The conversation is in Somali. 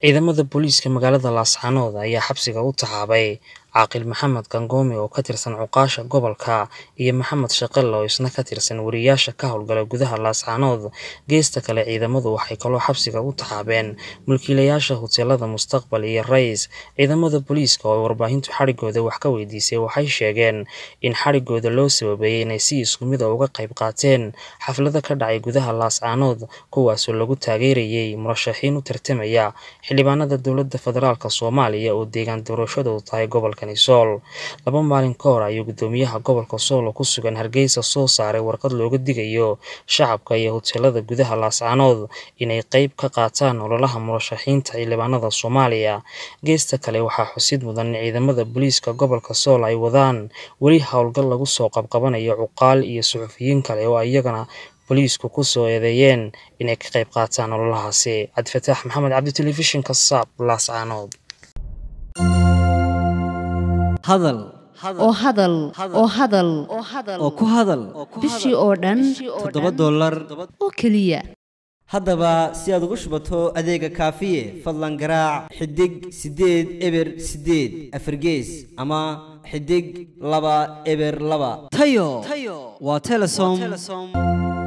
Ciidamada booliiska magaalada Laascaanood ayaa xabsiga u taxaabay Caaqil Maxamed Gangoome oo ka tirsan Cuqaasha Gobolka iyo Maxamed Shaqale oo isna ka tirsan wariyeyaasha ka howlgala gudaha Laascaanood. Geesta kale, ciidamadu waxay kaloo xabsiga u taxaabeen mulkiilayaasha huteelada Mustaqbal iyo Rays. Ciidamada booliiska oo warbaahintu xadhigooda wax ka weydiisay waxay sheegeen in xadhigooda loo sababeeyay inay si isku mid ah uga qayb qaateen xaflado ka dhacay gudaha Laascaanood kuwaasoo lagu taageerayay murashaxiin u tartamaya xildhibaanada dowladda federaalk Soomaaliya oo deegaan doorashadoodu tahay gobolkani Sool. Laba maalin ka hor ayuu guddoomiyaha gobolka Sool oo ku sugan Hargeysa soo saaray warqad looga digayo shacabka iyo huteelada gudaha Laascaanood inay qayb ka qaataan ololaha murashaxiinta xildhibaanada Soomaaliya. Geesta kale, waxaa xusid mudan in ciidamada booliiska gobolka Sool ay wadaan weli howlgal lagu soo qabqabanayo cuqaal iyo suxufiyiin kale oo iyagana booliisku ku soo eedeeyeen inay ka qayb qaataan ololahaasi. Cabdifataax Maxamed Cabdi Telefishinka SABC Laascaanood. hadal oo hadal oo hadal oo ku hadal bishii oo dhan toddoba dollar oo keliya haddaba si aad ugu shubato adeega kaafiye fadlan garaac xidig siddeed eber siddeed afargees ama xidig laba eber laba tayo waa telesom